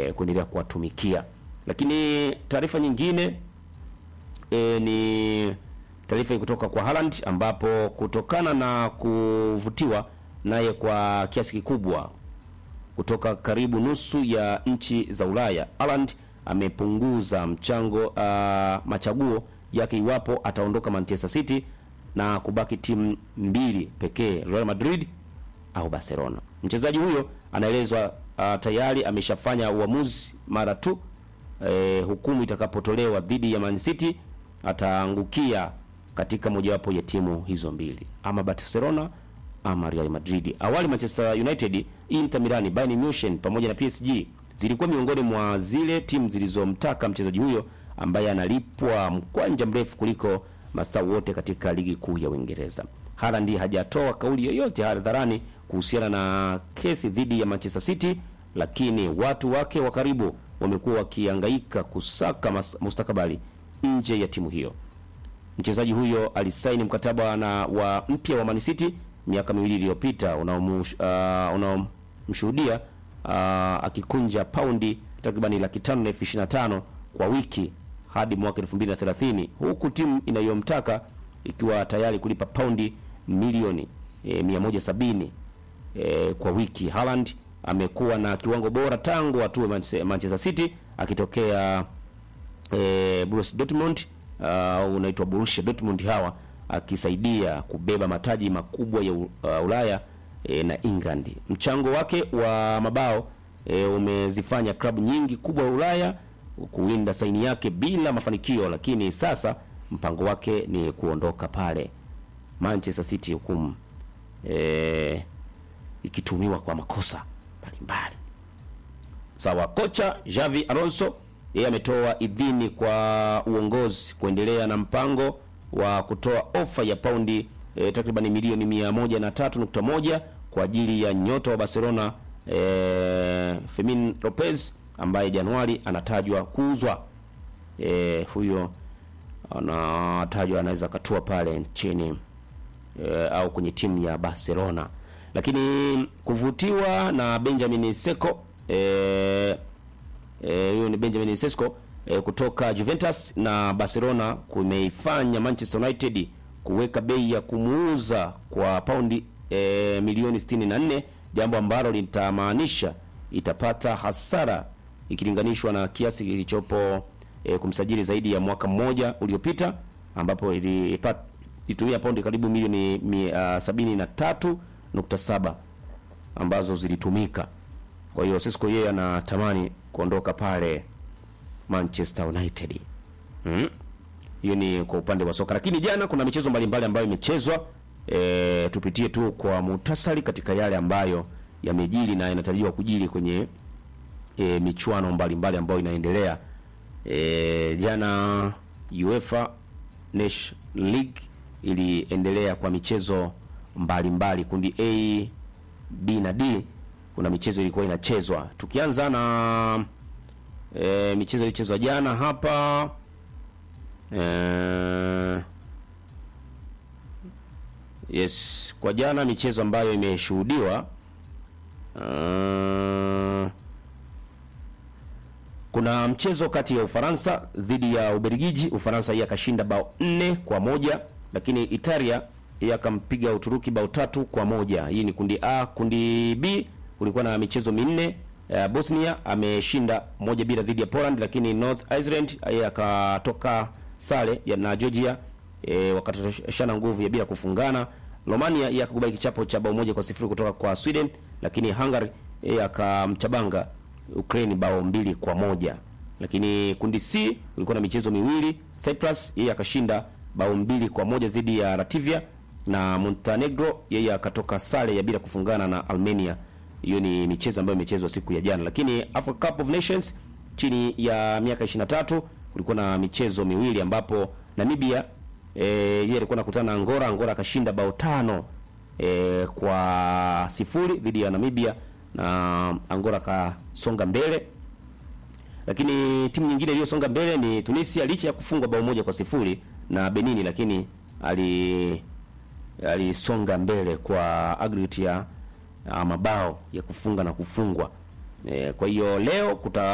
e, kuendelea kuwatumikia. Lakini taarifa nyingine e, ni taarifa kutoka kwa Haaland ambapo kutokana na kuvutiwa naye kwa kiasi kikubwa kutoka karibu nusu ya nchi za Ulaya, Haaland amepunguza mchango uh, machaguo yake iwapo ataondoka Manchester City na kubaki timu mbili pekee, Real Madrid au Barcelona. Mchezaji huyo anaelezwa uh, tayari ameshafanya uamuzi mara tu eh, hukumu itakapotolewa dhidi ya Man City ataangukia katika mojawapo ya timu hizo mbili, ama Barcelona ama Real Madrid. Awali Manchester United, Inter Milan, Bayern Munich pamoja na PSG zilikuwa miongoni mwa zile timu zilizomtaka mchezaji huyo ambaye analipwa mkwanja mrefu kuliko mastaa wote katika ligi kuu ya Uingereza. Haaland hajatoa kauli yoyote hadharani kuhusiana na kesi dhidi ya Manchester City, lakini watu wake wa karibu wamekuwa wakihangaika kusaka mas- mustakabali nje ya timu hiyo. Mchezaji huyo alisaini mkataba na wa mpya wa Man City miaka miwili iliyopita unaomshuhudia uh, unaomshuhudia uh, akikunja paundi takribani laki tano na elfu ishirini na tano kwa wiki hadi mwaka 2030 huku timu inayomtaka ikiwa tayari kulipa paundi milioni e, 170 e, kwa wiki. Haaland amekuwa na kiwango bora tangu atue Manchester Manchester City akitokea e, Borussia Dortmund uh, unaitwa Borussia Dortmund hawa akisaidia kubeba mataji makubwa ya U- uh, Ulaya e, na England. Mchango wake wa mabao e, umezifanya klabu nyingi kubwa Ulaya kuwinda saini yake bila mafanikio, lakini sasa mpango wake ni kuondoka pale Manchester City, hukumu e, ikitumiwa kwa makosa mbalimbali. Sawa, kocha Javi Alonso yeye ametoa idhini kwa uongozi kuendelea na mpango wa kutoa ofa ya paundi e, takriban milioni mia moja na tatu nukta moja kwa ajili ya nyota wa Barcelona e, Fermin Lopez ambaye Januari anatajwa kuuzwa. E, huyo anatajwa anaweza akatua pale nchini e, au kwenye timu ya Barcelona, lakini kuvutiwa na Benjamin Seko e, eh, huyo ni Benjamin Sesko eh, kutoka Juventus na Barcelona kumeifanya Manchester United kuweka bei ya kumuuza kwa paundi eh, milioni 64, jambo ambalo litamaanisha itapata hasara ikilinganishwa na kiasi kilichopo eh, kumsajili zaidi ya mwaka mmoja uliopita ambapo ilipata itumia paundi karibu milioni mia, sabini na tatu nukta saba ambazo zilitumika. Kwa hiyo Sisco yeye anatamani kuondoka pale Manchester United. Mm. Hiyo ni kwa upande wa soka, lakini jana kuna michezo mbalimbali ambayo imechezwa. E, tupitie tu kwa muhtasari katika yale ambayo yamejiri na yanatarajiwa kujiri kwenye e, michuano mbalimbali ambayo inaendelea. E, jana UEFA Nations League iliendelea kwa michezo mbalimbali mbali. Kundi A, B na D kuna michezo ilikuwa inachezwa. Tukianza na e, michezo ilichezwa jana hapa e, yes, kwa jana michezo ambayo imeshuhudiwa uh, kuna mchezo kati ya Ufaransa dhidi ya Ubelgiji. Ufaransa yeye akashinda bao nne kwa moja, lakini Italia yeye akampiga Uturuki bao tatu kwa moja. Hii ni kundi A. Kundi B kulikuwa na michezo minne. Uh, Bosnia ameshinda moja bila dhidi ya Poland, lakini North Ireland yeye akatoka sare ya na Georgia e, wakatoshana nguvu ya bila kufungana. Romania yeye akakubali kichapo cha bao moja kwa sifuri kutoka kwa Sweden, lakini Hungary yeye akamchabanga Ukraine bao mbili kwa moja. Lakini kundi C kulikuwa na michezo miwili. Cyprus yeye akashinda bao mbili kwa moja dhidi ya Latvia na Montenegro yeye akatoka sare ya bila kufungana na Armenia. Hiyo ni michezo ambayo imechezwa siku ya jana. Lakini Africa Cup of Nations chini ya miaka 23 kulikuwa na michezo miwili ambapo Namibia eh, yeye alikuwa anakutana na Angola. Angola akashinda bao tano eh, kwa sifuri dhidi ya Namibia na Angola akasonga mbele. Lakini timu nyingine iliyosonga mbele ni Tunisia licha ya kufungwa bao moja kwa sifuri na Benini, lakini ali alisonga mbele kwa aggregate ya ya mabao ya kufunga na kufungwa. E, kwa hiyo leo kuta